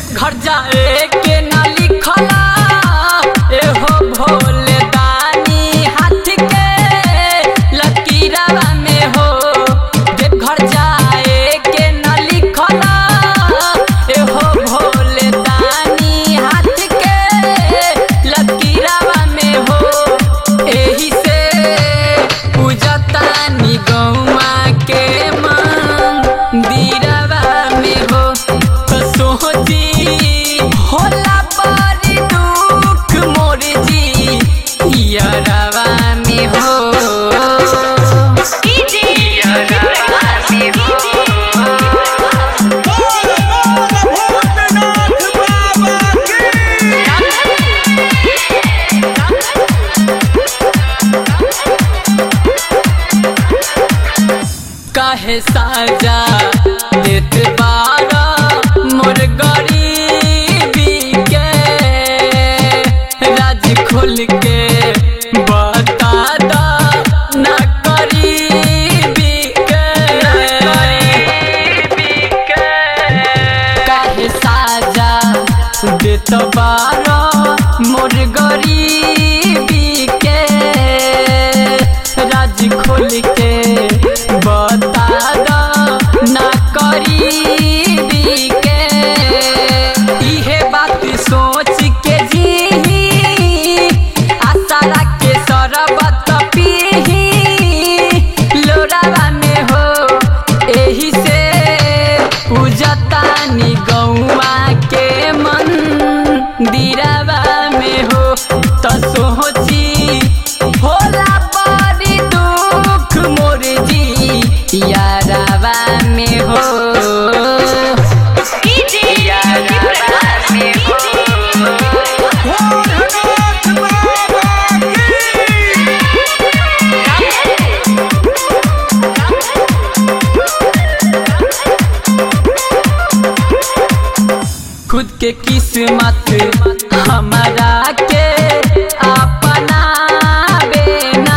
देवघर जाए के ना लिखला एहो भोले दानी हाथ के लकीरवा में हो देवघर जाए के ना लिखला एहो भोले दानी हाथ के लकीरवा में हो एही से पूजतानी गौमा के मंदिरवा में हो तो सोची होला बड़ी दुख मोर जी यारवा में हो यारवा में हो काहे साजा देत बारा मोर गरीबी के राज खोल के बता दा ना करीबी के काहे साजा देत बारा मोर गरीबी के राज खोल के बता दा ना करीबी के इहे बात सोच के जी आशा के सरबत पीही लोरावा में हो एही से पूजतानी गौआ के मंदिरवा में हो त सोची होला बड़ी दुख मोर जी यारवा में हो यारवा में हो खुद के किस्मत हमारा के अपना बेना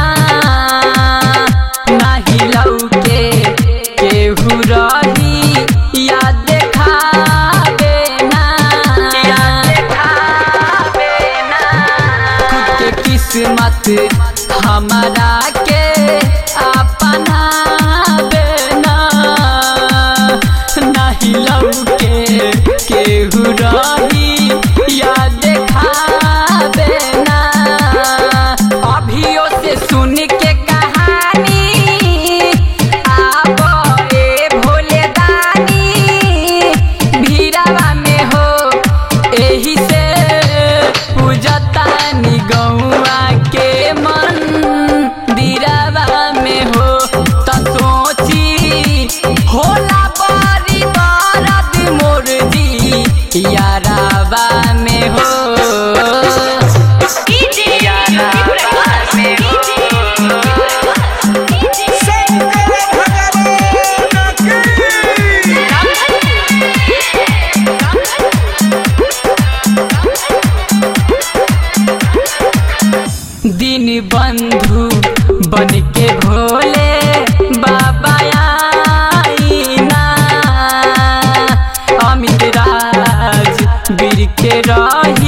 नाही लौके केहू रही या देखावे ना खुद के किस्मत हमारा के अपना बेना नाही लौके केहू रही या देखावे ना अभियो से सुन के कहानी आबो ए भोले दानी भीड़ावा में हो एही से पूजतानी गौआ के मंदिरवा में हो त सोची होला बड़ी दर्द मोर जी यारावा में हो यारावा में हो दिन बंधु बन के भोले बाबा आईना अमित राज वीर के रही